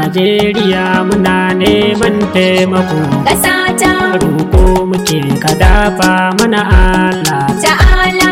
Najeriya muna neman taimako ƙasata roƙo muke ka dafa mana Allah ta'ala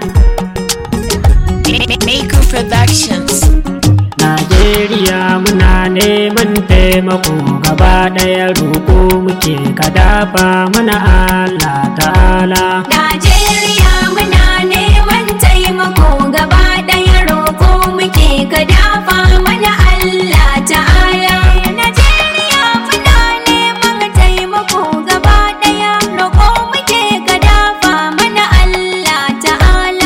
Maker Productions. Najeriya muna neman taimako gaba ɗaya roƙo muke ka dafa mana Allah ta'ala Najeriya muna neman taimako gaba ɗaya roƙo muke ka dafa mana Allah ta'ala Najeriya muna neman taimako gaba ɗaya roƙo muke ka dafa mana Allah ta'ala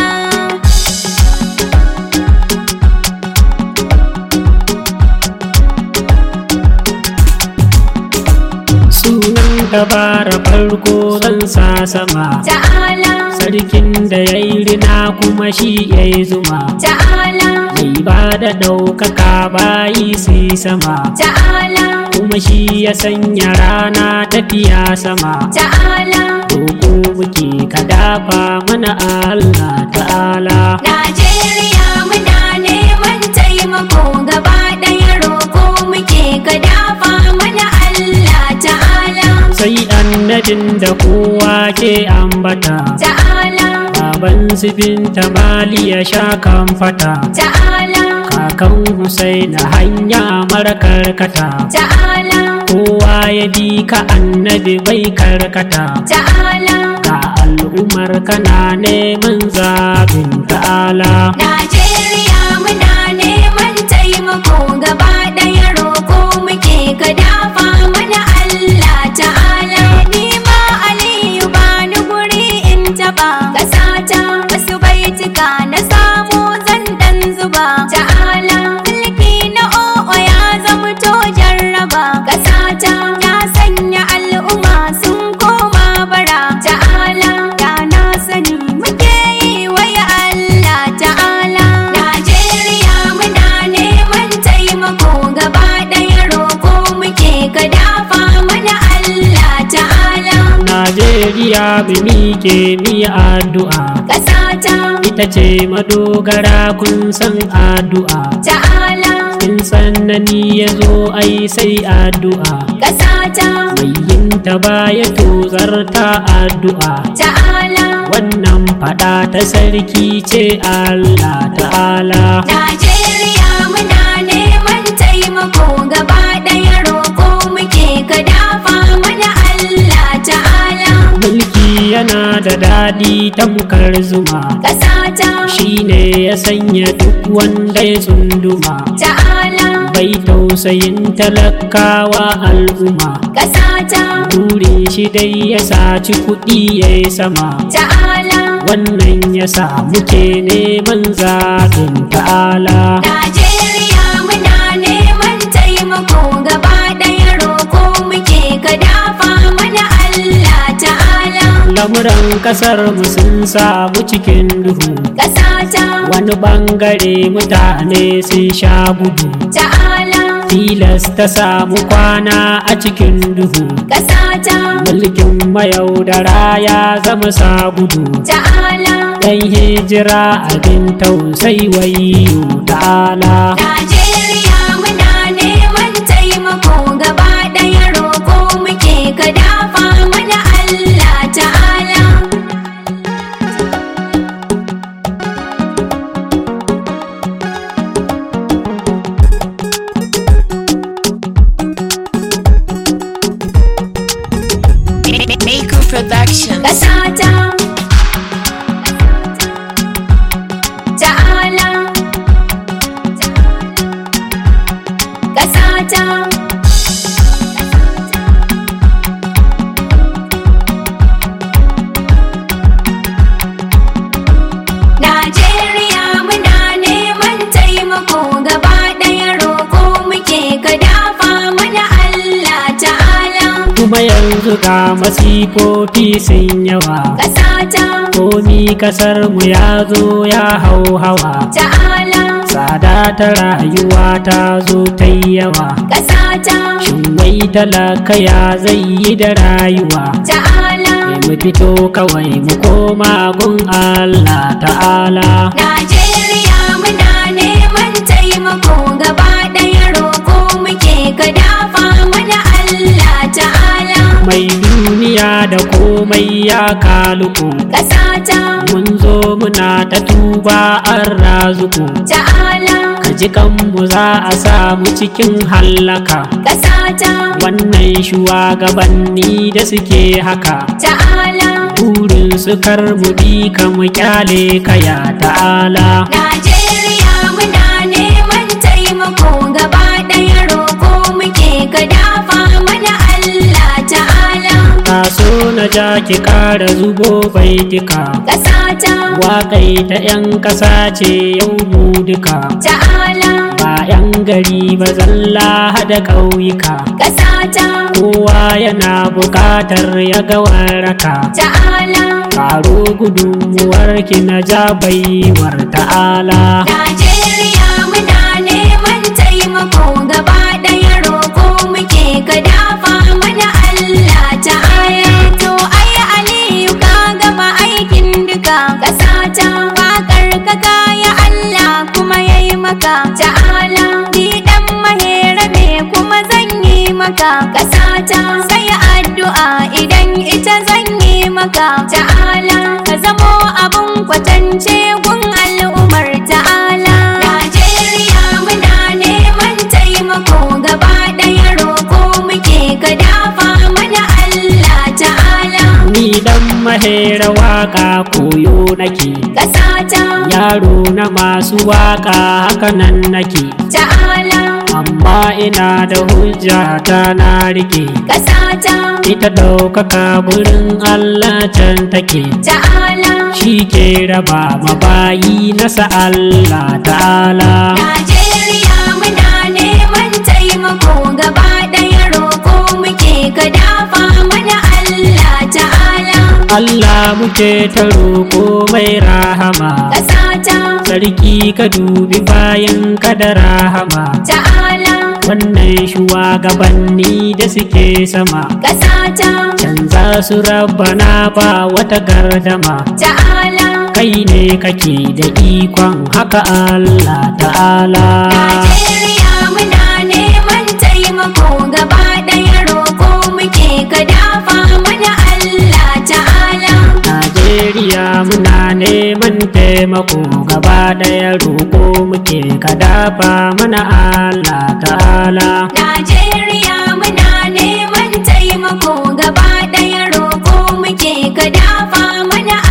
sunan dabara farko zan sa sama ta'ala sarkin da ya yi rina kuma shi ya yi zuma ta'ala mai ba da ɗaukaka bayi su sama ta'ala kuma shi ya sanya rana tafiya sama ta'ala roƙo muke ka dafa mana Allah ta'ala Najeriya muna neman taimako gaba ɗaya roƙo muke ka dafa mana Allah ta'ala sai annabin da kowa ke ambata ta'ala baban su binta mali ya sha kan fata ta'ala kakan Husaina hanya mara karkata ta'ala kowa ya bi ka annabi bai karkata ta'ala ga al'ummar kana neman zabin ta'ala Najeriya muna neman taimako gaba ɗaya roƙo muke ka dafa mana Allah ta'ala ni ma Aliyu ba ni guri in taɓa ƙasata wasu baitika na samu zan dan zuba ta'ala mulki na o'o ya zama to jarraba ƙasata ya sanya al'umma sun koma bara ta'ala da na sani muke yi waya Allah ta'ala Najeriya muna neman taimako gaba ɗaya roƙo muke ka dafa mana Allah ta'ala Najeriya mu miƙe mi addu'a ƙasata ita ce madogara kun san addu'a ta'ala in sannani ya zo ai sai addu'a ƙasata mai yin ta baya tozarta addu'a ta'ala wannan fada ta sarki ce Allah ta'ala Najeriya muna neman taimako gaba ɗaya roƙo muke ka dafa mana Allah ta'ala mulki yana da daɗi tamkar zuma ƙasata shine ya sanya duk wanda ya tsunduma ta'ala bai tausayin talakawa al'umma ƙasata burin shi dai ya saci kuɗi ya yi sama ta'ala wannan ya sa muke neman zaɓin ta'ala Najeriya muna neman taimako gaba ɗaya roƙo muke ka dafa mana Allah ta'ala lamuran ƙasar mu sun samu cikin duhu ƙasata wani ɓangare mutane sun sha gudu ta'ala tilas ta samu kwana a cikin duhu ƙasata mulkin mayaudara ya zama sa gudu ta'ala dan hijira abin tausayi wayo ta'ala Najeriya muna neman taimako gaba ɗaya roƙo muke ka dafa mana Allah ta'ala Maker Productions. ƙasata ta'ala ƙasata Najeriya muna neman taimako gaba ɗaya roƙo muke ka dafa mana Allah ta'ala kuma yanzu ga masifofi sun yawa ƙasata komi kasar mu ya zo ya hau hawa ta'ala tsada ta rayuwa ta zo ta yi yawa ƙasata shin wai talaka ya zai yi da rayuwa ta'ala Sai mu fito kawai mu koma gun Allah ta'ala Najeriya muna neman taimako gaba ɗaya roƙo muke ka dafa mana Allah ta'ala mai duniya da komai ya kaluku ƙasata mun zo muna ta tuba an razuku ta'ala ka ji kanmu za a samu cikin hallaka ƙasata wannan shugabanni da suke haka ta'ala burin su kar mu bi ka mu kyale ka ya ta'ala Najeriya muna neman taimako gaba ɗaya roƙo muke ka dafa mana Allah ta'ala taso na ja ki kara zubo baitika ƙasata waƙai ta 'yan ƙasa ce yau mu duka ta'ala ba 'yan gari ba zalla hada ƙauyuka ƙasata kowa yana buƙatar ya ga waraka ta'ala karo gudunmuwar ki na ja baiwar ta'ala Najeriya muna neman taimako gaba ɗaya roƙo muke ka dafa mana Allah ta'ala to ai Aliyu ka gama aikin duka ƙasata waƙar ka kaya Allah kuma yayi maka ta'ala ni dan mahera ne kuma zan yi maka ƙasata sai addu'a idan ita zan yi maka ta'ala ka zamo abun kwatance gun al'ummar ta'ala Najeriya muna neman taimako gaba ɗaya roƙo muke ka dafa mana Allah ta'ala ni dan mahera waka koyo nake ƙasata yaro na masu waka haka nan nake ta'ala amma ina da hujja ta na rike ƙasata ita ɗaukaka gurin Allah can take ta'ala shi ke raba mabayi nasa Allah ta'ala Najeriya muna neman taimako gaba ɗaya roƙo muke ka dafa mana Allah ta'ala Allah muke ta roƙo mai rahama ƙasata sarki ka dubi bayan ka da rahama ta'ala wannan shugabanni da suke sama ƙasata canza su rabbana ba wata gardama ta'ala kai ne kake da ikon haka Allah ta'ala Najeriya muna neman taimako gaba ɗaya roƙo muke ka dafa mana Allah ta'ala Najeriya muna neman taimako gaba ɗaya roƙo muke ka dafa mana Allah ta'ala Najeriya muna neman taimako gaba ɗaya roƙo muke ka dafa mana